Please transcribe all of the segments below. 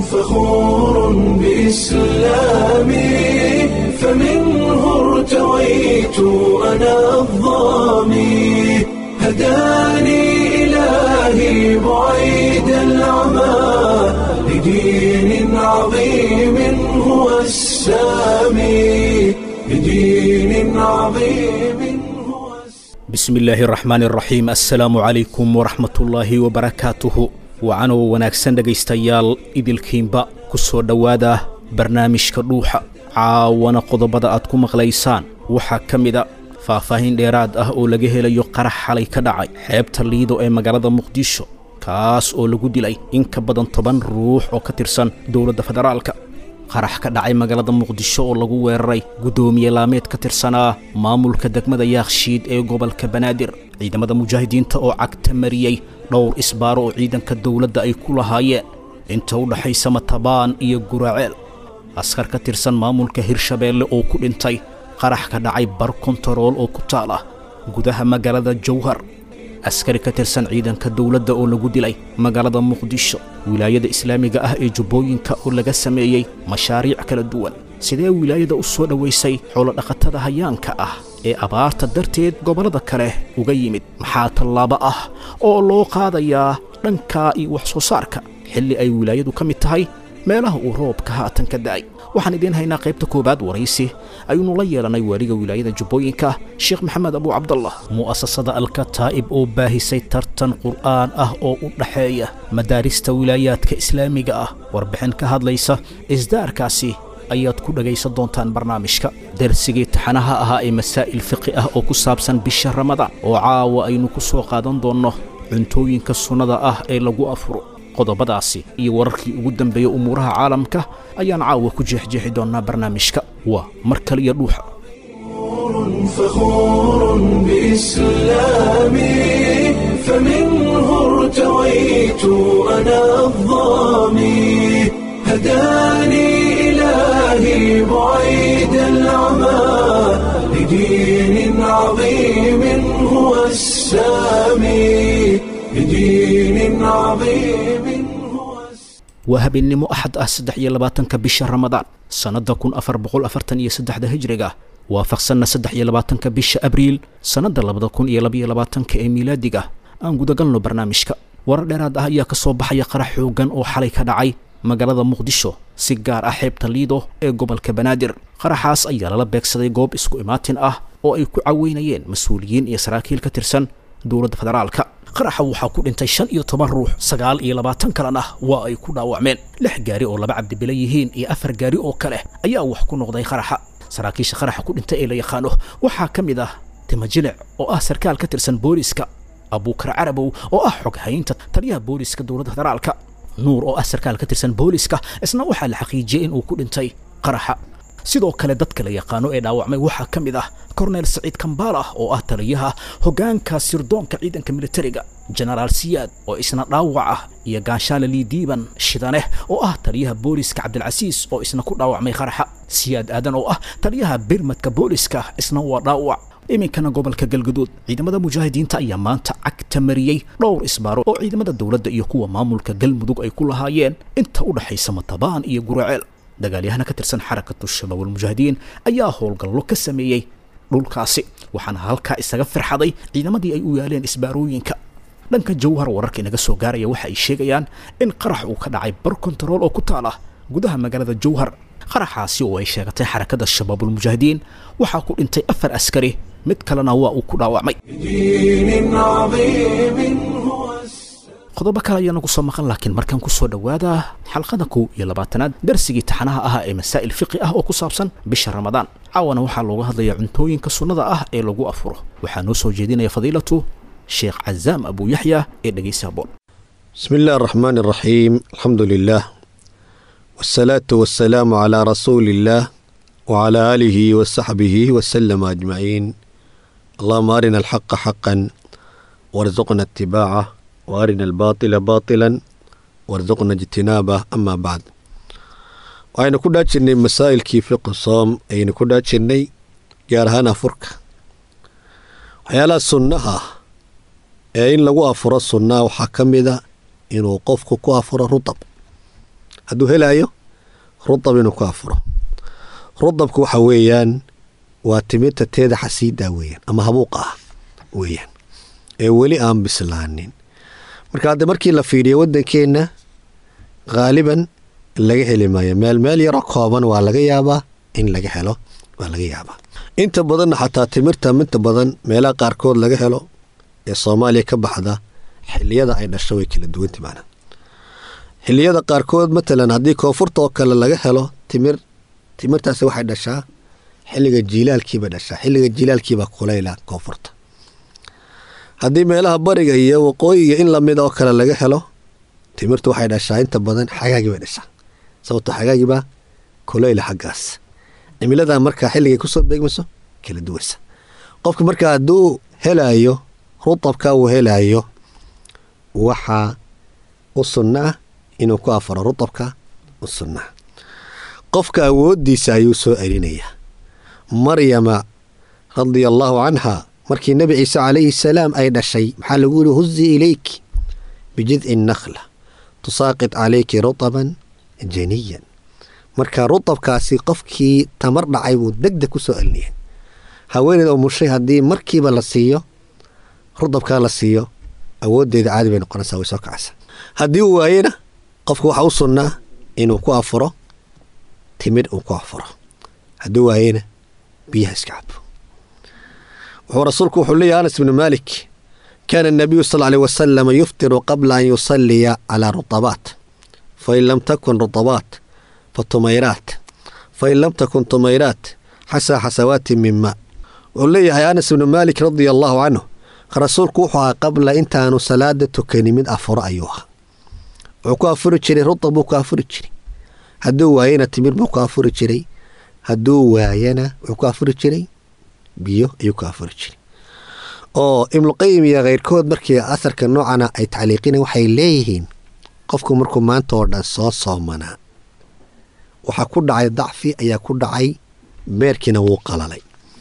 فخور بإسلامي فمنه ارتويت أنا الضامي هداني إلهي بعيد العمى لدين عظيم هو السامي لدين عظيم هو السامي bismi illaahi araxmaan araxiim assalaamu calaykum waraxmatullaahi wabarakaatuhu wacanoo wanaagsan dhegaystayaal idilkiinba ku soo dhowaada barnaamijka dhuuxa caawana qodobada aad ku maqlaysaan waxaa ka mida faahfaahin dheeraad ah oo laga helayo qarax xalay ka dhacay xeebta liido ee magaalada muqdisho kaas oo lagu dilay in ka badan toban ruux oo ka tirsan dowladda federaalka qarax ka dhacay magaalada muqdisho oo lagu weeraray guddoomiye laameed ka tirsanaa maamulka degmada yaakshiid ee gobolka banaadir ciidamada mujaahidiinta oo cagta mariyey dhowr isbaaro oo ciidanka dowladda ay ku lahaayeen inta u dhaxaysa matabaan iyo guraceel askar ka tirsan maamulka hirshabeelle oo ku dhintay qarax ka dhacay bar kontarool oo ku taal ah gudaha magaalada jowhar askari ka tirsan ciidanka dowladda oo lagu dilay magaalada muqdisho wilaayada islaamiga ah ee jubbooyinka oo laga sameeyey mashaariic kala duwan sidee wilaayada u soo dhowaysay xoolodhaqatada hayaanka ah ee abaarta darteed gobollada kale uga yimid maxaa tallaabo ah oo loo qaadayaa dhanka iyo wax soo saarka xilli ay wilaayadu ka mid tahay meelaha uu roobka haatan ka da'ay waxaan idiin haynaa qaybta koowaad waraysi ayuunu la yeelanay waaliga wilaayada jubbooyinka sheekh maxamed abuu cabdallah mu'asasada alkataa'ib oo baahisay tartan qur'aan ah oo u dhaxeeya madaarista wilaayaadka islaamiga ah warbixin ka hadlaysa isdaarkaasi ayaad ku dhegaysan doontaan barnaamijka darsigii taxanaha ahaa ee masaa'il fiqi ah oo ku saabsan bisha ramadaan oo caawa aynu ku soo qaadan doonno cuntooyinka sunnada ah ee lagu afuro qodobadaasi iyo wararkii ugu dambeeya umuuraha caalamka ayaan caawa ku jeexjeexi doonnaa barnaamijka waa mar kaliya dhuuxa فخور بإسلامي فمنه ارتويت أنا الضامي هداني إلهي بعيد العمى لدين عظيم هو السامي لدين عظيم هو السامي waa habeennimo axad ah saddex iyo labaatanka bisha ramadaan sannadda kun afar boqol afartan iyo saddexda hijriga waafaqsanna saddex iyo labaatanka bisha abriil sannadda labada kun iyo labaiyo labaatanka ee miilaadiga aan gudagalno barnaamijka warar dheeraad ah ayaa ka soo baxaya qarax xooggan oo xalay ka dhacay magaalada muqdisho si gaar ah xeebta liido ee gobolka banaadir qaraxaas ayaa lala beegsaday goob isku imaatin ah oo ay ku caweynayeen mas-uuliyiin iyo saraakiil ka tirsan dowladda federaalka qaraxa waxaa ku dhintay shan iyo toban ruux sagaal iyo labaatan kalena waa ay ku dhaawacmeen lix gaari oo laba cabdibila yihiin iyo afar gaari oo kale ayaa wax ku noqday qaraxa saraakiisha qaraxa ku dhintay ee la yaqaano waxaa ka mid ah timajilic oo ah sarkaal ka tirsan booliska abuukar carabow oo ah xoghaynta taliyaha booliska dowladda federaalka nuur oo ah sarkaal ka tirsan booliska isna waxaa la xaqiijiyey inuu ku dhintay qaraxa sidoo kale dadka la yaqaano ee dhaawacmay waxaa ka mid ah korneel saciid kambaala oo ah taliyaha hoggaanka sirdoonka ciidanka militariga jenaraal siyaad oo isna dhaawac ah iyo gaanshaale lii diiban shidaneh oo ah taliyaha booliska cabdilcasiis oo isna ku dhaawacmay qaraxa siyaad aadan oo ah taliyaha birmadka booliska isna waa dhaawac iminkana gobolka galguduud ciidamada mujaahidiinta ayaa maanta cagta mariyey dhowr isbaaro oo ciidamada dowladda iyo kuwa maamulka galmudug ay ku lahaayeen inta u dhaxaysa matabaan iyo guraceel dagaalyahana ka tirsan xarakatu shabaab almujaahidiin ayaa howlgallo ka sameeyey dhulkaasi waxaana halkaa isaga firxaday ciidamadii ay u yaaleen isbaarooyinka dhanka jawhar wararka inaga soo gaaraya waxa ay sheegayaan in qarax uu ka dhacay bar kontarool oo ku taala gudaha magaalada jawhar qaraxaasi oo ay sheegatay xarakada shabaabulmujaahidiin waxaa ku dhintay afar askari mid kalena waa uu ku dhaawacmay لدين عظيم هو السامي qodobo kale ayaana ku soo maqan laakiin markaan ku soo dhowaada xalqada kow iyo labaatanaad darsigii taxanaha ahaa ee masaa'il fiqi ah oo ku saabsan bisha ramadaan caawana waxaa looga hadlayaa cuntooyinka sunnada ah ee lagu afuro waxaa noo soo jeedinaya fadiilatu sheekh cazaam abu yaxya ee dhegeysa bool بسم الله الرحمن الرحيم الحمد لله والصلاة والسلام على رسول الله وعلى آله وصحبه وسلم أجمعين اللهم أرنا الحق حقا وارزقنا اتباعه وأرنا الباطل باطلا وارزقنا اجتنابه أما بعد waxaynu ku dhaajirnay masaa'ilkii fiqi soom ayaynu ku dhaajirnay gaar ahaan afurka waxyaalaha sunnaha ee in lagu afuro sunnaa waxaa ka mida inuu qofku ku afuro rutab hadduu helaayo rudab inuu ku afuro rudabku waxa weeyaan waa timirta teeda xasiidaa weeyaan ama habuuqa ah weeyaan ee weli aan bislaanin marka hadda markii la fiiriyo waddankeenna haaliban laga heli maayo meel meel yaroo kooban waa laga yaabaa in laga helo waa laga yaabaa inta badanna xataa timirta inta badan meelaha qaarkood laga helo ee soomaaliya ka baxda xiliyada ay dhasho way kala duwanta macna xiliyada qaarkood matalan haddii koonfurta oo kale laga helo timir timirtaasi waxay dhashaa xilliga jiilaalkiiba dhashaa xilliga jiilaalkiibaa kulayla koonfurta haddii meelaha bariga iyo waqooyiga in lamid oo kale laga helo timirtu waxay dhashaa inta badan xagaagii bay dhashaa sababto xagaagibaa kulayla xaggaas cimiladaa markaa xilligay kusoo beegmayso kala duwaysa qofka markaa hadduu helaayo rutabka uu helaayo waxaa u sunna ah inuu ku afaro rutabka u sunnaa qofka awooddiisa ayuu soo celinayaa maryama radia allaahu canha markii nebi ciise calayhi salaam ay dhashay maxaa lagu yihi huzi ilayki bijidci nakhla tusaaqid calayki rutaban janiyan marka rutabkaasi qofkii tamar dhacay buu degdeg ku soo celinaya haweeneed oo mushay haddii markiiba la siiyo rutabkaa la siiyo awooddeeda caadi bay noqonaysaa way soo kacaysaa haddii uu waayena qofku waxaa u sunnaa inuu ku afuro timid uu ku afuro hadduu waayena biyaha iska cabo wuxuu rasuulku wuxuu leeyahy anas bnu maalik kaana الnabiyu sal alيه wasalama yuftiru qabla an yusaliya calaa rutabaat fain lam takun rutabaat fatumayraat fain lam takun tumayraat xasaa xasawaati min maa wuxuu leeyahay anas bnu maalik radia allaahu canhu rasuulku wuxuu ahaa qabla intaanu salaada tukani mid afuro ayuu ahaa wuxuu ku afuri jiray rutab buu ku afuri jiray hadduu waayena timir buu ku afuri jiray hadduu waayana wuxuu ku afuri jiray biyo ayuu ku afuri jiray oo ibnuqayim iyo keyrkood markii asarka noocana ay tacliiqina waxay leeyihiin qofku markuu maanta oo dhan soo soomanaa waxaa ku dhacay dacfi ayaa ku dhacay beerkiina wuu qalalay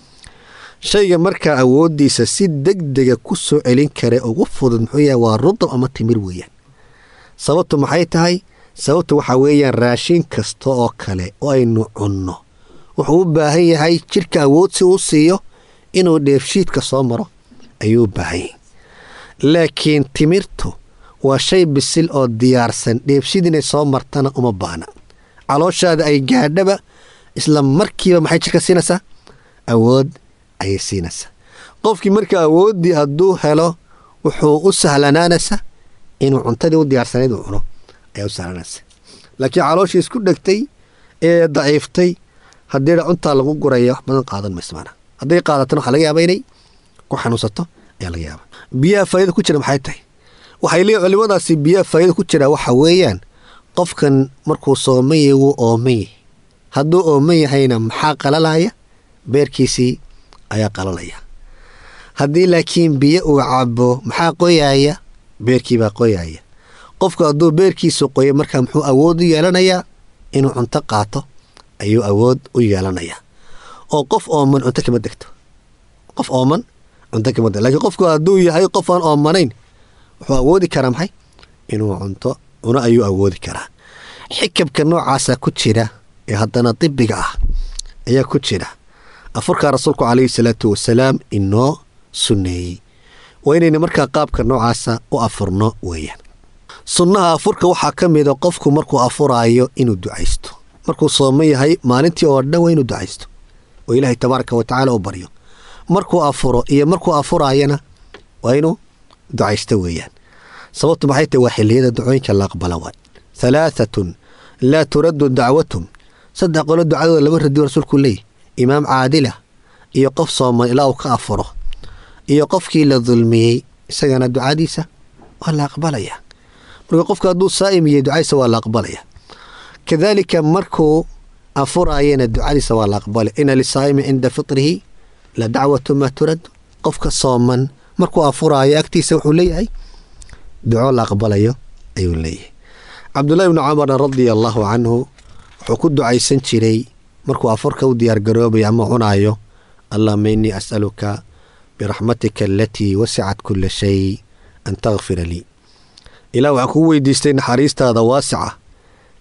shayga markaa awooddiisa si degdega ku soo celin kara ugu fudud muxuu yahay waa rudab ama timir weeyaan sababtu maxay tahay sababtu waxaa weeyaan raashin kasta oo kale oo aynu cunno wuxuu u baahan yahay jidhka awood si uu siiyo inuu dheefshiidka soo maro ayuu u baahan yahay laakiin timirtu waa shay bisil oo diyaarsan dheefshiid inay soo martana uma baahna calooshaada ay gaadhaba isla markiiba maxay jidhka siinaysaa awood ayay siinaysaa qofkii marka awooddii hadduu helo wuxuu u sahlanaanaysa inuu cuntadii u diyaarsanayd uu cuno ayaa u sahlanaysa laakiin calooshii isku dhegtay ee daciiftay haddii cuntaa lagu guraya wax badan qaadan mayso maanaa hadday qaadatana waxaa laga yaaba inay ku xanuunsato ayaa laga yaaba biyaha faa'ida ku jira maxay tahay waxay leeyihin culimadaasi biyaha faa'ida ku jira waxa weeyaan qofkan markuu sooman yahay wuu ooman yahay hadduu ooman yahayna maxaa qalalaya beerkiisii ayaa qalalaya haddii laakiin biyo uu cabo maxaa qoyaaya beerkiibaa qoyaaya qofku hadduu beerkiisu qoyo markaa muxuu awood u yeelanayaa inuu cunto qaato ayuu awood u yeelanayaa oo qof ooman cunto kama degto qof ooman cunto kama degto lakiin qofku hadduu yahay qof aan oomanayn wuxuu awoodi karaa maxay inuu cunto cuno ayuu awoodi karaa xikabka noocaasa ku jira ee haddana dibiga ah ayaa ku jira afurkaa rasuulku calayhi salaatu wasalaam inoo sunneeyey waa inayna markaa qaabka noocaasa u afurno weeyaan sunnaha afurka waxaa ka mida qofku markuu afuraayo inuu ducaysto markuu sooman yahay maalintii oo dhan waa inuu ducaysto oo ilaahay tabaaraka wa tacaala u baryo markuu afuro iyo markuu afuraayana waa inuu ducaysto weeyaan sababtu maxay tahy waa xilliyada ducooyinka la aqbala waay halaaatun laa turaddu dacwatum saddex qolo ducadooda lama radiyo rasuulku leeyahy imaam caadila iyo qof sooman ilaa uu ka afuro iyo qofkii la dulmiyey isagana ducadiisa waa la aqbalaya marka qofka hadduu saa'im yahay ducadiisa waa la aqbalaya kadaalika markuu afuraayana ducadiisa waa la aqbalaya ina lisaa'imi cinda fitrihi la dacwatu maa turad qofka sooman markuu afuraayo agtiisa wuxuu leeyahay duco la aqbalayo ayuu leeyahay cabdullahi bnu camarna radia allaahu canhu wuxuu ku ducaysan jiray markuu afurka u diyaargaroobayo ama cunaayo allahuma innii as'aluka biraxmatika alatii wasicat kula shay an takfira lii ilaah waxaan kuu weydiistay naxariistaada waasica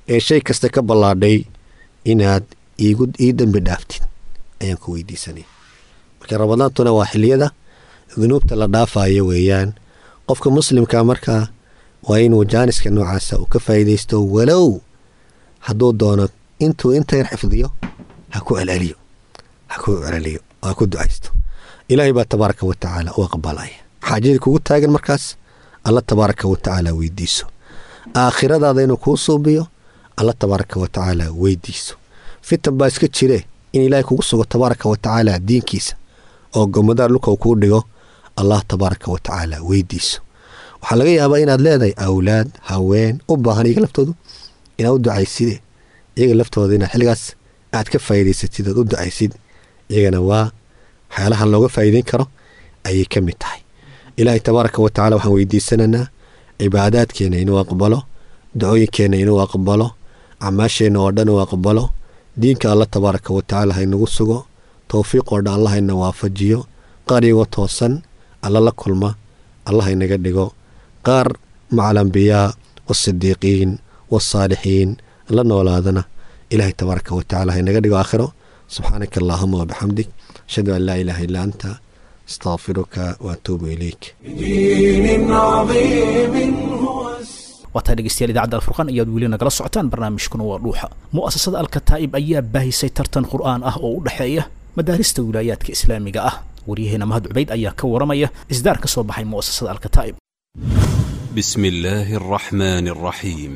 ee shay kasta ka ballaadhay inaad iigu ii dembi dhaaftid ayaan ku weydiisanaya marka ramadaantuna waa xiliyada dunuubta la dhaafayo weeyaan qofka muslimka markaa waa inuu jaaniska noocaasa uu ka faa'iidaysto walow hadduu doono intuu inta yar xifdiyo ha ku celceliyo ha ku celceliyo ha ku ducaysto ilaahay baa tabaaraka wa tacaala u aqbalaya xaajadii kugu taagan markaas alla tabaaraka wa tacaala weydiiso aakhiradaada inuu kuu suubiyo alla tabaaraka wa tacaala weydiiso fitan baa iska jire in ilaahay kugu sugo tabaaraka wa tacaala diinkiisa oo gomadaar dhulka uu kuu dhigo allah tabaaraka wa tacaala weydiiso waxaa laga yaabaa inaad leedahay awlaad haween u baahan iyaga laftoodu inaad u ducayside iyaga laftooda inaad xilligaas aad ka faa'iidaysatid ood u ducaysid iyagana waa waxyaalahan looga faa'iideyn karo ayay ka mid tahay ilaahay tabaaraka wa tacala waxaan weydiisanaynaa cibaadaadkeenna inuu aqbalo dacooyinkeenna inuu aqbalo acmaasheenna oo dhan uu aqbalo diinka alla tabaaraka wa tacaala haynagu sugo towfiiq oo dhan allah hayna waafajiyo qaar iyagoo toosan alla la kulma allah haynaga dhigo qaar maca alambiyaa waasidiiqiin waasaalixiin la noolaadana ilaahay tabaaraka wa tacala haynaga dhigo aakhiro subxaanaka allaahuma wabixamdik ashhadu an laa ilaaha illaa anta astaqfiruka waatuubu ilayk بدين عظيم هو السلام waataa dhegeystayaal idaacadda alfurqaan ayaad weli nagala socotaan barnaamijkuna waa dhuuxa mu'asasada alkataa'ib ayaa baahisay tartan qur'aan ah oo u dhexeeya madaarista wilaayaadka islaamiga ah waryaheena mahad cubayd ayaa ka waramaya isdaar ka soo baxay mu'asasada alkataa'ib بسم الله الرحمن الرحيم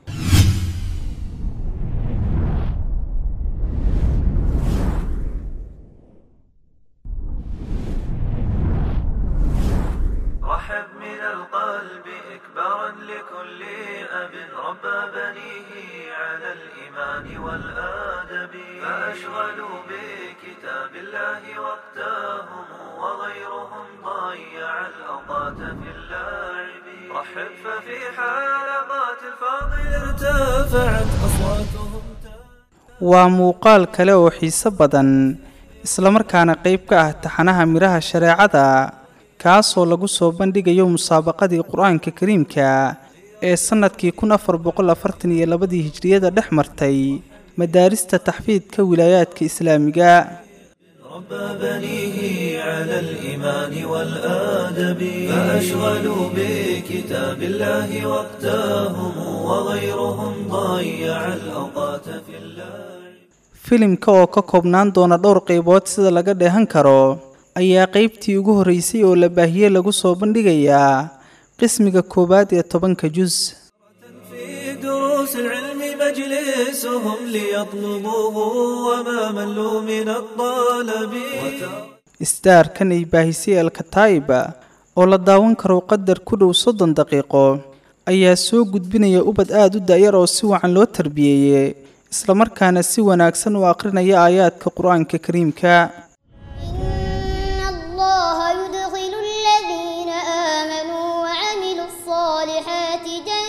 رحب من القلب إكبارا لكل أب ربى بنيه على الإيمان والآدب فأشغلوا بكتاب الله وقتهم وغيرهم ضيع الأوقات في اللعب رحب ففي حلقات الفاضل ارتفعت أصواتهم waa muuqaal kale oo xiiso badan islamarkaana qayb ka ah taxanaha midhaha shareecada kaasoo lagu soo bandhigayo musaabaqadii qur-aanka kariimka ee sannadkii kun afar boqol afartan iyo labadii hijriyada dhex martay madaarista taxfiidka wilaayaadka islaamiga ربى بنيه على الإيمان والآدب فأشغلوا بكتاب الله وقتهم وغيرهم ضيع الأوقات في اللعب filimka oo ka koobnaan doona dhowr qaybood sida laga dheehan karo ayaa qaybtii ugu horreysay oo la baahiyey lagu soo bandhigayaa qismiga koowaad ee tobanka jus في دروس العلم مجلسهم ليطلبوه وما ملوا من الطلب isdaarkan ay baahisay alkataa'iba oo la daawan karo qadar ku dhow soddon daqiiqo ayaa soo gudbinaya ubad aada u da'yar oo si wacan loo tarbiyeeyey islamarkaana si wanaagsan u aqrinaya aayaadka qur-aanka kariimka إن الله يدخل الذين آمنوا وعملوا الصالحات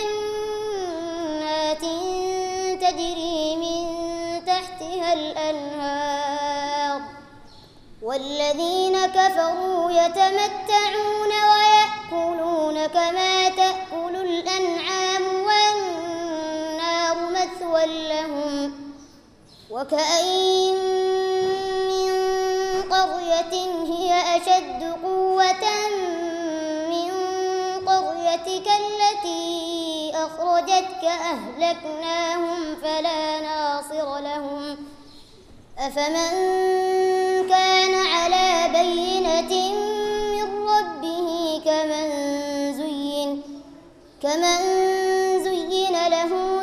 جنات تجري من تحتها الأنهار والذين كفروا يتمتعون ويأكلون كما تأكل الأنعام والنار مثوى لهم وكأين من قرية هي أشد قوة من قريتك التي أخرجتك أهلكناهم فلا ناصر لهم أفمن كان على بينة من ربه كمن زين كمن زين له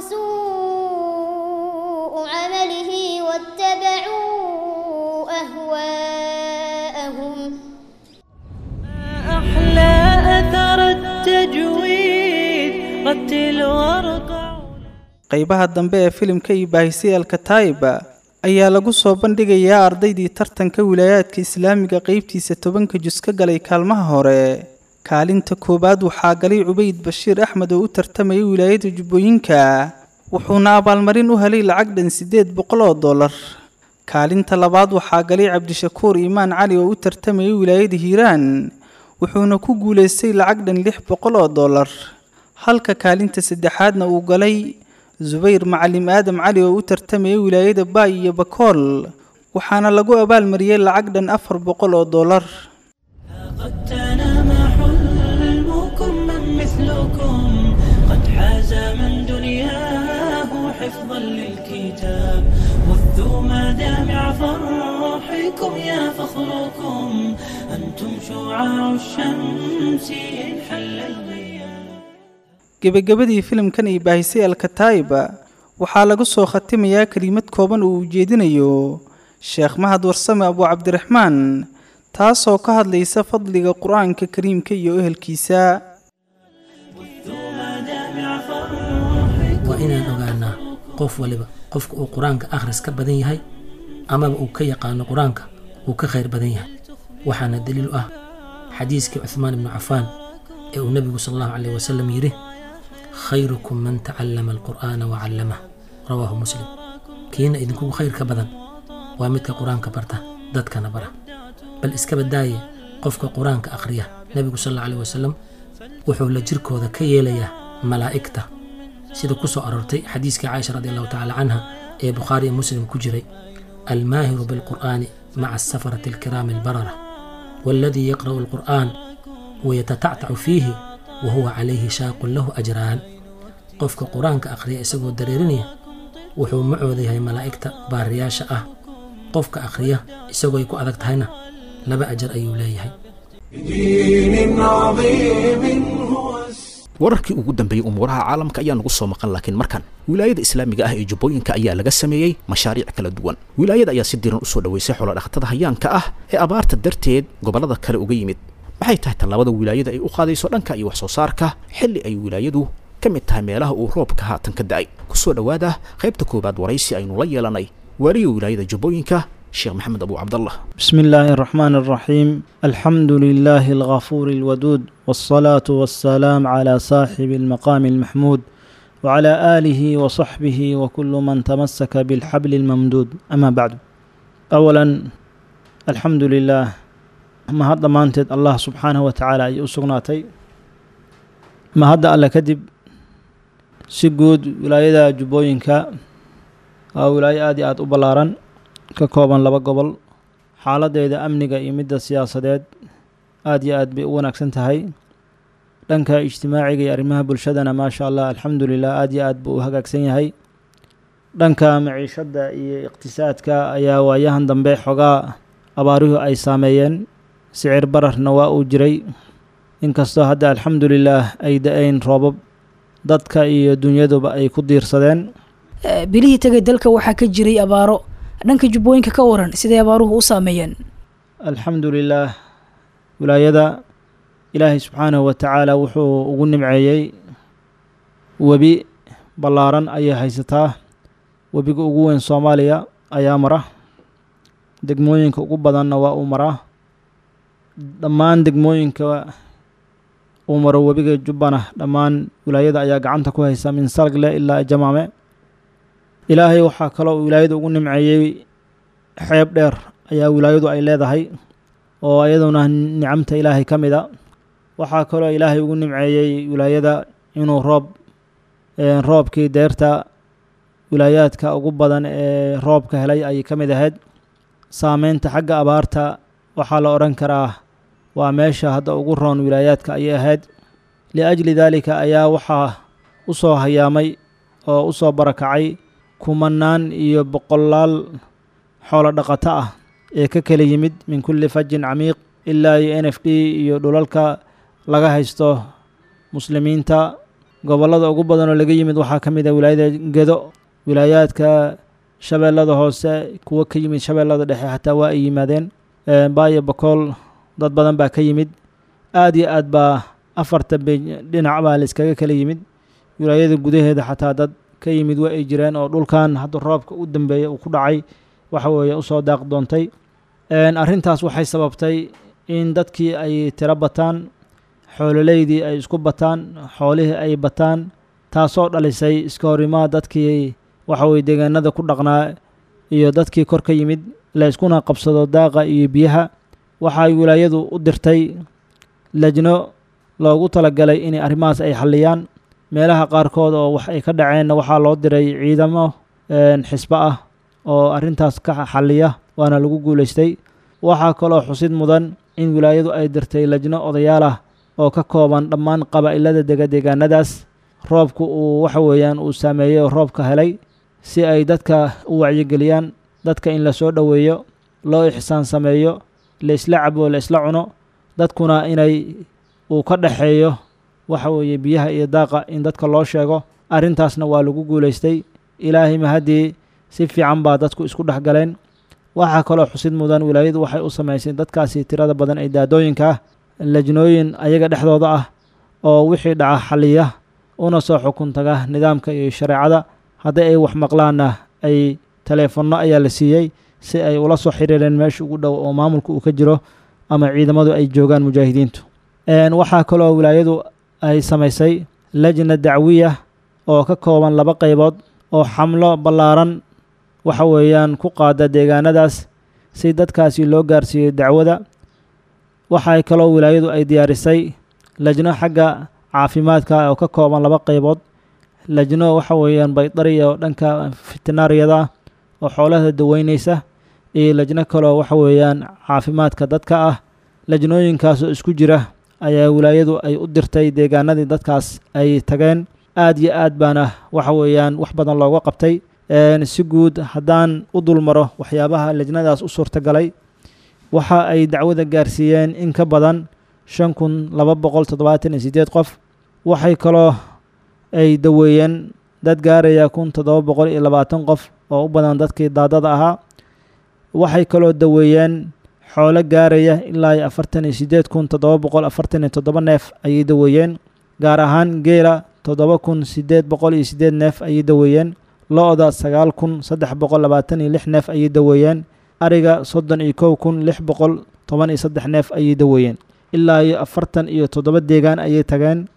سوء عمله واتبعوا أهواءهم أحلى أثر التجويد رتل وارقع qaybaha dambe ee filimka iyo baahisay alkataa'iba ayaa lagu soo bandhigayaa ardaydii tartanka wilaayaadka islaamiga qaybtiisa tobanka jus ka galay kaalmaha hore kaalinta koowaad waxaa galay cubayd bashiir axmed oo u tartamayay wilaayada jubbooyinka wuxuuna abaalmarin u helay lacag dhan siddeed boqol oo dollar kaalinta labaad waxaa galay cabdishakuur iimaan cali oo u tartamayay wilaayada hiiraan wuxuuna ku guulaystay lacag dhan lix boqol oo dollar halka kaalinta saddexaadna uu galay subayr macalim aadam cali oo u tartamayay wilaayada baay iyo bakool waxaana lagu abaalmariyey lacag dhan afar boqol oo dollar قد تنام حلمكم من مثلكم قد حاز من دنياه حفظا للكتاب وثوا مدامع فرحكم يا فخركم أنتم شعاع الشمس إن حل الغياب gebagabadii filimkan iyo baahisay alkataa'iba waxaa lagu soo khatimayaa kelimad kooban uu ujeedinayo sheekh mahad warsame abu cabdiraxmaan taasoo ka hadlaysa fadliga qur-aanka kariimka iyo ehelkiisa وثوا مدامع فرحكم waa inaan ogaanaa qof waliba qofka uu qur-aanka akhris ka badan yahay amaba uu ka yaqaano qur-aanka uu ka khayr badan yahay waxaana daliil u ah xadiiskii cuhmaan ibnu cafaan ee uu nebigu sal allahu caleyh wasalam yidhi khayrukum man tacallama alqur'aana wa callamah rawaahu muslim kiina idinkugu khayr ka badan waa midka qur-aanka barta dadkana bara bal iska badaaye qofka qur-aanka akhriya nebigu sal allahu caleyh wasalam wuxuu la jirkooda ka yeelayaa malaa'igta sida ku soo aroortay xadiiskii caaisha radi allahu tacaala canha ee bukhaari iyo muslim ku jiray almaahiru bilqur'aani maca asafarati alkiraami albarara waaladii yaqra'u alqur'aan wayatatactacu fiihi wa huwa calayhi shaaqun lahu ajraan qofka qur-aanka akhriya isagoo dareerinaya wuxuu macooda yahay malaa'igta baariyaasha ah qofka akhriya isagoo ay ku adag tahayna laba ajar ayuu leeyahay بدين عظيم هو السلام wararkii ugu dambeeyey umuuraha caalamka ayaa nagu soo maqan laakiin markan wilaayada islaamiga ah ee jubbooyinka ayaa laga sameeyey mashaariic kala duwan wilaayada ayaa si diran usoo dhoweysay xoolodhaqatada hayaanka ah ee abaarta darteed gobollada kale uga yimid maxay tahay tallaabada wilaayada ay u qaadayso dhanka iyo wax soo saarka xilli ay wilaayadu ka mid tahay meelaha uu roobka haatan ka da'ay kusoo dhowaada qaybta koowaad waraysi aynu la yeelanay waaliga wilaayada jubbooyinka sheekh maxamed abu cabdallah بسم الله الرحمن الرحيم الحمد لله الغفور الودود والصلاة والسلام على صاحب المقام المحمود وعلى آله وصحبه وكل من تمسك بالحبل الممدود أما بعد أولا الحمد لله ما هذا ما أنت الله سبحانه وتعالى أي أسقناتي ما هذا ألا كذب سجود ولاية جبوينك أو ولاية آدي آد أبلارا ka kooban laba gobol xaaladeeda amniga iyo midda siyaasadeed aad iyo aad bay u wanaagsan tahay dhanka ijtimaaciga iyo arrimaha bulshadana maasha allah alxamdulilah aad iyo aad buu u hagaagsan yahay dhanka maciishadda iyo iqtisaadka ayaa waayahan dambe xogaa abaaruhu ay saameeyeen sicir bararna waa uu jiray inkastoo hadda alxamdulilaah ay da-ayn roobab dadka iyo dunyaduba ay ku diirsadeen bilihii tegay dalka waxaa ka jiray abaaro dhanka jubbooyinka ka waran siday abaaruhu u saameeyeen alxamdu lilaah wilaayada ilaahay subxaanahu wa tacaala wuxuu ugu nimceeyey webi ballaaran ayay haysataa webiga ugu weyn soomaaliya ayaa mara degmooyinka ugu badanna waa uu maraa dhammaan degmooyinka uu maro webiga jubbana dhammaan wilaayada ayaa gacanta ku haysa min salgle ilaa jamaame ilaahay waxaa kaloo wilaayada ugu nimceeyey xeeb dheer ayaa wilaayadu ay leedahay oo iyaduna nicamta ilaahay ka mid a waxaa kaloo ilaahay ugu nimceeyey wilaayada inuu roob roobkii deerta wilaayaadka ugu badan ee roobka helay ayay ka mid ahayd saameynta xagga abaarta waxaa la odhan karaa waa meesha hadda ugu roon wilaayaadka ayay ahayd liajli daalika ayaa waxaa u soo hayaamay oo u soo barakacay kumanaan iyo boqolaal xoolo dhaqato ah ee ka kala yimid min kulli fajin camiiq ilaa iyo n f d iyo dhulalka laga haysto muslimiinta gobollada ugu badan oo laga yimid waxaa ka mid ah wilaayada gedo wilaayaadka shabeellada hoose kuwo ka yimid shabeellada dhexe xataa waa ay yimaadeen baayo bakool dad badan baa ka yimid aad iyo aad baa afarta be dhinac baa la iskaga kala yimid wilaayada gudaheeda xataa dad ka yimid waa ay jireen oo dhulkan hadda roobka u dambeeya uu ku dhacay waxa weeye usoo daaq doontay arrintaas waxay sababtay in dadkii ay tiro bataan xoololeydii ay isku bataan xoolihii ay bataan taasoo dhalisay iska horimaa dadkii waxa weye deegaanada ku dhaqnaa iyo dadkii kor ka yimid la iskuna qabsado daaqa iyo biyaha waxay wilaayadu u dirtay lajno loogu talagalay inay arrimahaas ay xalliyaan meelaha qaarkood oo wax ay ka dhaceenna waxaa loo diray ciidamo xisbo ah oo arrintaas ka xalliya waana lagu guulaystay waxaa kaloo xusid mudan in wilaayadu ay dirtay lajno odayaal ah oo ka kooban dhammaan qabaa'ilada dega deegaanadaas roobku uu waxa weeyaan uu saameeyey oo roobka helay si ay dadka u wacyigeliyaan dadka in la soo dhoweeyo loo ixsaan sameeyo la isla cabo la isla cuno dadkuna inay uu ka dhexeeyo waxa weeye biyaha iyo daaqa in dadka loo sheego arrintaasna waa lagu guulaystay ilaahay mahaddii si fiican baa dadku isku dhex galeen waxaa kaloo xusid mudan wilaayadu waxay u samaysay dadkaasi tirada badan ee daadooyinka ah lajnooyin ayaga dhexdooda ah oo wixii dhaca xaliya una soo xukun taga nidaamka iyo shareecada haddii ay wax maqlaanna ay taleefanno ayaa la siiyey si ay ula soo xiriireen meesha ugu dhow oo maamulka uu ka jiro ama ciidamadu ay joogaan mujaahidiintu waxaa kaloo wilaayadu ay samaysay lajna dacwiya oo ka kooban laba qaybood oo xamlo ballaaran waxa weeyaan ku qaada deegaanadaas si dadkaasi loo gaarsiiyo dacwada waxay kaloo wilaayadu ay diyaarisay lajno xagga caafimaadka oo ka kooban laba qaybood lajno waxa weeyaan baydariya oo dhanka fitinaariyada oo xoolaha daweyneysa iyo lajno kaloo waxa weeyaan caafimaadka dadka ah lajnooyinkaasoo isku jira ayaa wilaayadu ay u dirtay deegaanadii dadkaas ay tageen aad iyo aad baana waxa weeyaan wax badan looga qabtay si guud haddaan u dulmaro waxyaabaha lajnadaas u suurtagalay waxa ay dacwada gaarsiiyeen in ka badan shan kun laba boqol toddobaatan iyo siddeed qof waxay kaloo ay daweeyeen dad gaaraya kun toddoba boqol iyo labaatan qof oo u badan dadkii daadada ahaa waxay kaloo daweeyeen xoolo gaaraya ilaa iyo afartan iyo siddeed kun toddoba boqol afartan iyo toddoba neef ayay daweeyeen gaar ahaan geela toddoba kun siddeed boqol iyo siddeed neef ayay daweeyeen lo-da sagaal kun saddex boqol labaatan iyo lix neef ayay daweeyeen ariga soddon iyo kow kun lix boqol toban iyo saddex neef ayay daweeyeen ilaa iyo afartan iyo toddoba deegaan ayay tageen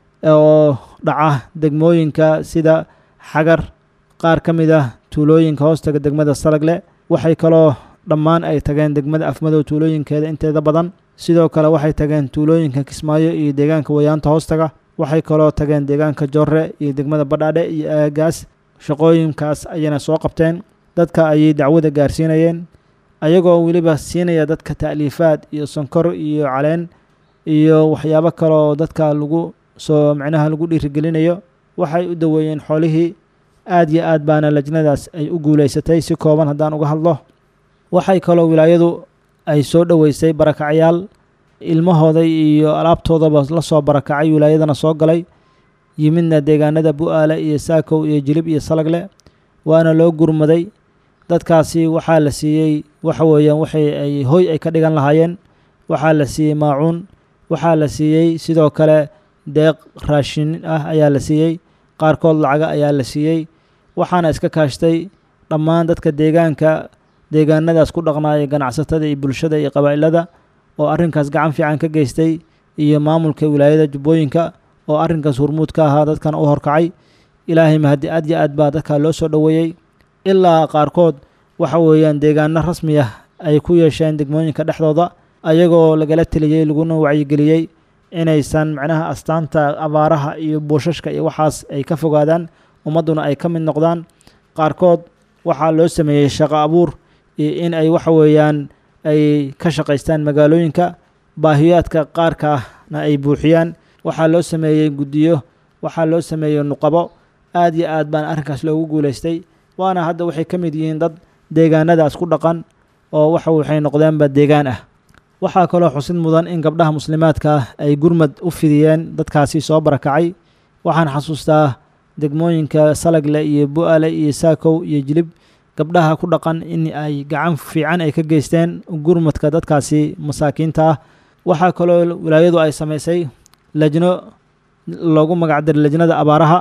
oo dhaca degmooyinka sida xagar qaar ka mid ah tuulooyinka hoostaga degmada salagle waxay kaloo dhammaan ay tageen degmada afmadow tuulooyinkeeda inteeda badan sidoo kale waxay tageen tuulooyinka kismaayo iyo deegaanka wayaanta hoostaga waxay kaloo tageen deegaanka jorre iyo degmada badhaadhe iyo aagaas shaqooyinkaas ayayna soo qabteen dadka ayay dacwada gaarsiinayeen ayagoo weliba siinaya dadka ta'liifaad iyo sonkor iyo caleen iyo waxyaabo kaleoo dadka lagu soo micnaha lagu dhiirigelinayo waxay u daweeyeen xoolihii aad iyo aad baana lajnadaas ay u guulaysatay si kooban haddaan uga hadlo waxay kaloo wilaayadu ay soo dhoweysay barakacyaal ilmahooda iyo alaabtoodaba la soo barakacay wilaayadana soo galay yimidna deegaanada bu-aale iyo saakow iyo jilib iyo salagle waana loo gurmaday dadkaasi waxaa la siiyey waxa weeyaan waxay ay hoy ay ka dhigan lahaayeen waxaa la siiyey maacuun waxaa la siiyey sidoo kale deeq raashin ah ayaa la siiyey qaarkood lacaga ayaa la siiyey waxaana iska kaashtay dhammaan dadka deegaanka deegaanadaas ku dhaqnaaya ganacsatada iyo bulshada iyo qabaa'ilada oo arrinkaas gacan fiican ka geystay iyo maamulka wilaayada jubbooyinka oo arrinkaas hurmuud ka ahaa dadkan u horkacay ilaahay mahadi aad iyo aad baa dadka loo soo dhoweeyey ilaa qaarkood waxa weeyaan deegaano rasmi ah ay ku yeesheen degmooyinka dhexdooda ayagoo lagala teliyey laguna wacyigeliyey inaysan macnaha astaanta abaaraha iyo buushashka iyo waxaas ay ka fogaadaan ummadduna ay ka mid noqdaan qaarkood waxaa loo sameeyey shaqo abuur iyo in ay waxa weeyaan ay ka shaqaystaan magaalooyinka baahiyaadka qaarka ahna ay buuxiyaan waxaa loo sameeyey guddiyo waxaa loo sameeyey nuqabo aad iyo aad baan arrinkaas loogu guulaystay waana hadda waxay ka mid yihiin dad deegaanadaas ku dhaqan oo waxa waxay noqdeenba deegaan ah waxaa kaloo xusid mudan in gabdhaha muslimaadka ah ay gurmad u fidiyeen dadkaasi soo barakacay waxaan xasuustaa degmooyinka salagle iyo bu-ale iyo saakow iyo jilib gabdhaha ku dhaqan in ay gacan fiican ay ka geysteen gurmadka dadkaasi masaakiinta ah waxaa kaloo wilaayadu ay samaysay lajno loogu magacdaray lajnada abaaraha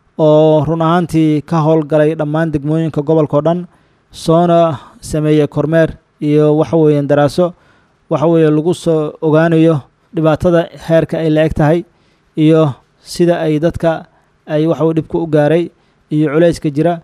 oo run ahaantii ka howlgalay dhammaan degmooyinka gobolka o dhan soona sameeyey kormeer iyo waxa weeyaan daraaso waxa weeye lagu soo ogaanayo dhibaatada heerka ay la eg tahay iyo sida ay dadka ay waxa weye dhibka u gaaray iyo culayska jira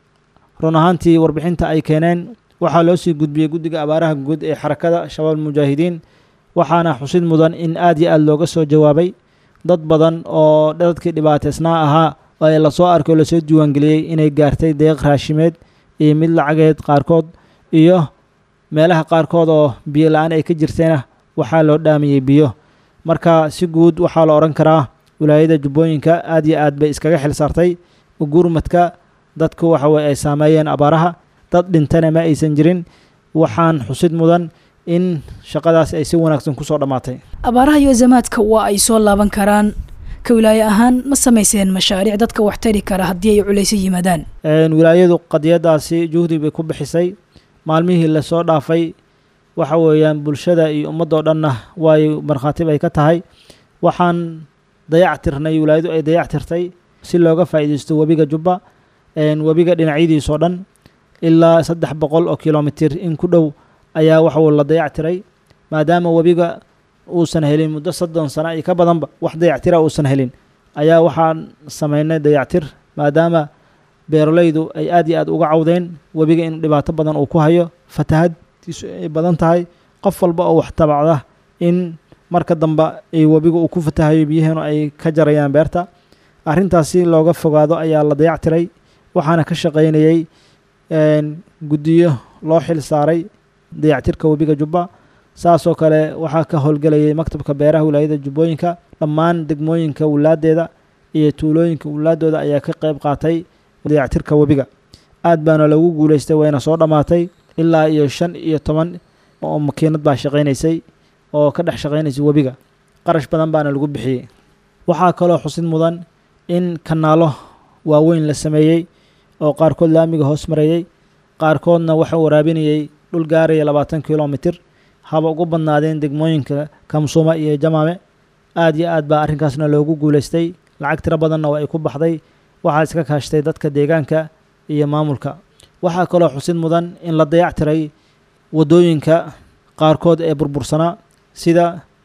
run ahaantii warbixinta ay keeneen waxaa loo sii gudbiyey guddiga abaaraha guud ee xarakada shabaab mujaahidiin waxaana xusid mudan in aad iyo aad looga soo jawaabay dad badan oo dadkii dhibaateysnaa ahaa ee lasoo arkay oo lasoo diiwaangeliyey inay gaartay deeq raashimeed iyo mid lacageed qaarkood iyo meelaha qaarkood oo biyo la-aan ay ka jirtayna waxaa loo dhaamayey biyo marka si guud waxaa la odhan karaa wilaayada jubbooyinka aad iyo aad bay iskaga xil saartay gurmadka dadku waxa weye ay saameeyeen abaaraha dad dhintana ma aysan jirin waxaan xusid mudan in shaqadaas ay si wanaagsan kusoo dhammaatay abaaraha iyo azamaadka waa ay soo laaban karaan ka wilaaye ahaan ma samayseen mashaariic dadka wax tari kara haddii ay culayso yimaadaan wilaayadu qadiyadaasi juhdi bay ku bixisay maalmihii lasoo dhaafay waxa weeyaan bulshada iyo ummaddoo dhanna waay markhaati bay ka tahay waxaan dayac tirnay wilaayadu ay dayac tirtay si looga faa'iidaysto webiga jubba webiga dhinacyadiisoo dhan ilaa saddex boqol oo kilomitir in ku dhow ayaa waxuu la dayac tiray maadaama webiga uusan helin muddo soddon sano iyo ka badanba wax dayactira uusan helin ayaa waxaan sameynay dayactir maadaama beeralaydu ay aad iyo aad uga cawdeen webiga in dhibaato badan uu ku hayo fatahadtiisu ay badan tahay qof walba oo wax tabacda in marka dambe ay webiga uu ku fatahayo biyaheenu ay ka jarayaan beerta arrintaasi looga fogaado ayaa la dayac tiray waxaana ka shaqaynayey guddiyo loo xil saaray dayactirka webiga jubba saasoo kale waxaa ka howlgelayay maktabka beeraha wilaayada jubbooyinka dhammaan degmooyinka wilaadeeda iyo tuulooyinka wilaadooda ayaa ka qeyb qaatay dayactirka webiga aad baana lagu guuleystay wayna soo dhammaatay ilaa iyo shan iyo toban oo makiinad baa shaqaynaysay oo ka dhex shaqaynaysay webiga qarash badan baana lagu bixiyey waxaa kaloo xusid mudan in kanaalo waaweyn la sameeyey oo qaarkood laamiga hoos marayey qaarkoodna waxa waraabinayey dhul gaaraya labaatan kilomitir haba ugu badnaadeen degmooyinka kamsuuma iyo jamaame aad iyo aad baa arrinkaasna loogu guuleystay lacag tiro badanna waa ay ku baxday waxaa iska kaashtay dadka deegaanka iyo maamulka waxaa kaloo xusid mudan in la dayac tiray waddooyinka qaarkood ee burbursanaa sida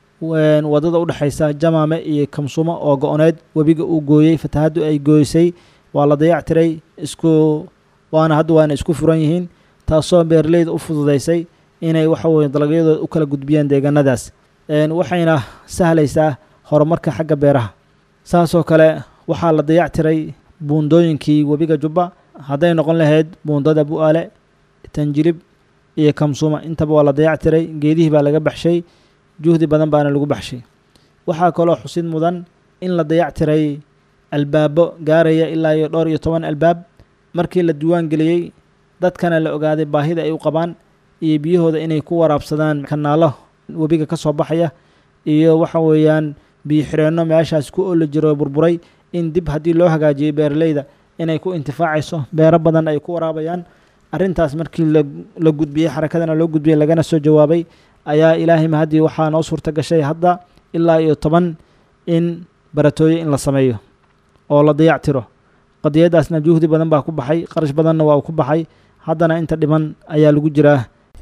waddada u dhexaysa jamaame iyo kamsuuma oo go-oneed webiga uu gooyey fatahaddu ay gooysay waa la dayac tiray isku waana hadda waana isku furan yihiin taasoo beeraleyda u fududeysay inay waxa weye dalagyadooda u kala gudbiyaan deegaanadaas waxayna sahlaysaa horumarka xagga beeraha saasoo kale waxaa la dayac tiray buundooyinkii webiga jubba hadday noqon lahayd buundada bu-aale tanjilib iyo kamsuuma intaba waa la dayac tiray geedihii baa laga baxshay juhdi badan baana lagu baxshay waxaa kaloo xusid mudan in la dayac tiray albaabo gaaraya ilaa iyo dhowr iyo toban albaab markii la diiwaan geliyey dadkana la ogaaday baahida ay u qabaan iyo biyahooda inay ku waraabsadaan kanaalo webiga ka soo baxaya iyo waxa weeyaan biyo xireenno meeshaas ku oli jiro burburay in dib haddii loo hagaajiyey beeraleyda inay ku intifaacayso beero badan ay ku waraabayaan arrintaas markii la gudbiyey xarakadana loo gudbiyey lagana soo jawaabay ayaa ilaahay mahaddii waxaa noo suurta gashay hadda ilaa iyo toban in baratooye in la sameeyo oo la dayac tiro qadiyadaasna juhdi badan baa ku baxay qarash badanna waa ku baxay haddana inta dhiman ayaa lagu jiraa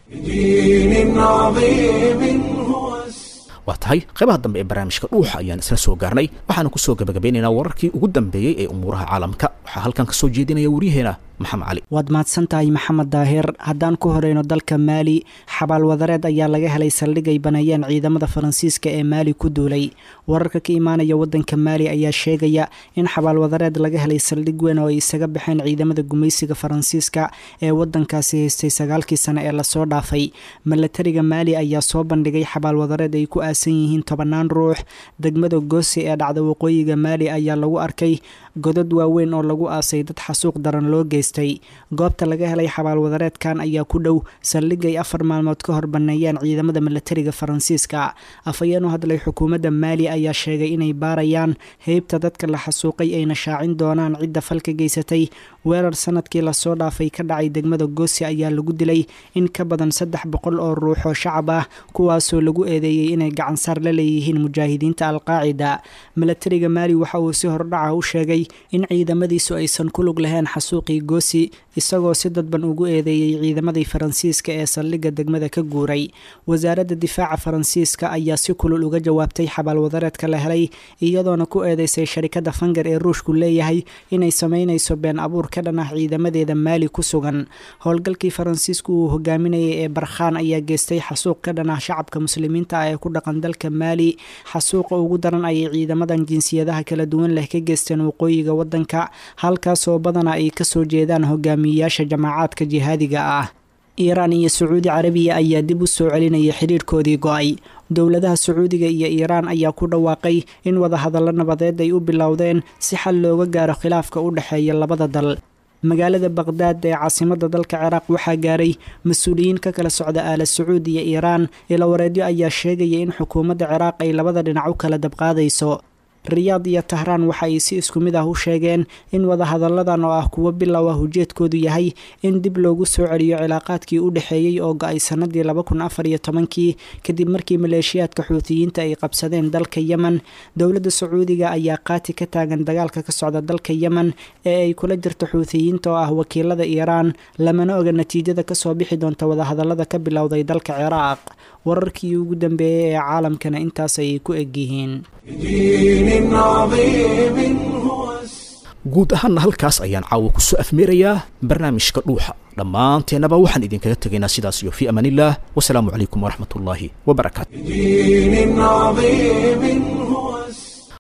waa tahay qaybaha dambe ee barnaamijka dhuuxa ayaan isla soo gaarnay waxaana kusoo gabagabeynaynaa wararkii ugu dambeeyey ee umuuraha caalamka waxaa halkan ka soo jeedinaya waryaheena maxamed cali waad mahadsan tahay maxamed daahir haddaan ku horeyno dalka maali xabaal wadareed ayaa laga helay saldhig ay baneeyeen ciidamada faransiiska ee maali ku duulay wararka ka imaanaya wadanka maali ayaa sheegaya in xabaal wadareed laga helay saldhig weyn oo ay isaga baxeen ciidamada gumaysiga faransiiska ee wadankaasi haystay sagaalkii sane ee lasoo dhaafay milatariga maali ayaa soo bandhigay xabaal wadareed ay ku aasan yihiin tobanaan ruux degmada goosi ee dhacda waqooyiga maali ayaa lagu arkay godad waaweyn oo lagu aasay dad xasuuq daran loo geystay goobta laga helay xabaal wadareedkan ayaa ku dhow saldhigay afar maalmood ka hor baneeyeen ciidamada milatariga faransiiska afhayeen u hadlay xukuumadda maali ayaa sheegay inay baarayaan heybta dadka la xasuuqay ayna shaacin doonaan cidda falka geysatay weerar sanadkii lasoo dhaafay ka dhacay degmada goosi ayaa lagu dilay in ka badan saddex boqol oo ruux oo shacab ah kuwaasoo lagu eedeeyey inay gacansaar la leeyihiin mujaahidiinta alqaacida milatariga maali waxa uu si hordhaca u sheegay in ciidamadiisu aysan ku lug lahayn xasuuqii goosi isagoo si dadban ugu eedeeyey ciidamadii faransiiska ee saldhigga degmada ka guuray wasaaradda difaaca faransiiska ayaa si kulul uga jawaabtay xabaal wadareedka la helay iyadoona ku eedeysay sharikadda fanger ee ruushku leeyahay inay sameynayso been abuurka ka dhan ah ciidamadeeda maali ku sugan howlgalkii faransiisku uu hogaaminayay ee barkhaan ayaa geystay xasuuq ka dhan ah shacabka muslimiinta ah ee ku dhaqan dalka maali xasuuqa ugu daran ayay ciidamadan jinsiyadaha kala duwan leh ka geysteen waqooyiga waddanka halkaasoo badana ay kasoo jeedaan hogaamiyeyaasha jamaacaadka jihaadiga ah iiraan iyo sacuudi carabiya ayaa dib u soo celinaya xidhiirhkoodii go-ay dowladaha sacuudiga iyo iiraan ayaa ku dhawaaqay in wadahadallo nabadeed ay u bilowdeen si xal looga gaaro khilaafka u dhexeeya labada dal magaalada baqhdaad ee caasimadda dalka ciraaq waxaa gaaray mas-uuliyiin ka kala socda aala sacuud iyo iiraan ilawareedyo ayaa sheegaya in xukuumadda ciraaq ay labada dhinac u kala dabqaadayso riyaad iyo tahraan waxa ay si isku mid ah u sheegeen in wadahadalladan oo ah kuwo bilow ah ujeedkoodu yahay in dib loogu soo celiyo cilaaqaadkii u dhexeeyey oo go-ay sannadii laba kun afar iyo tobankii kadib markii maleeshiyaadka xuutiyiinta ay qabsadeen dalka yemen dowladda sacuudiga ayaa qaati ka taagan dagaalka ka socda dalka yemen ee ay kula jirto xuutiyiinta oo ah wakiilada iiraan lamana oga natiijada kasoo bixi doonta wadahadallada ka bilowday dalka ciraaq wararkii ugu dambeeyey ee caalamkana intaas ayay ku egyihiin بدين عظيم هو guud ahaanna halkaas ayaan caawa ku soo afmeerayaa barnaamijka dhuuxa dhammaanteennaba waxaan idinkaga tegaynaa sidaas iyo fii amaan illah wasalaamu calaykum waraxmat ullaahi wabarakaatu بدين عظيم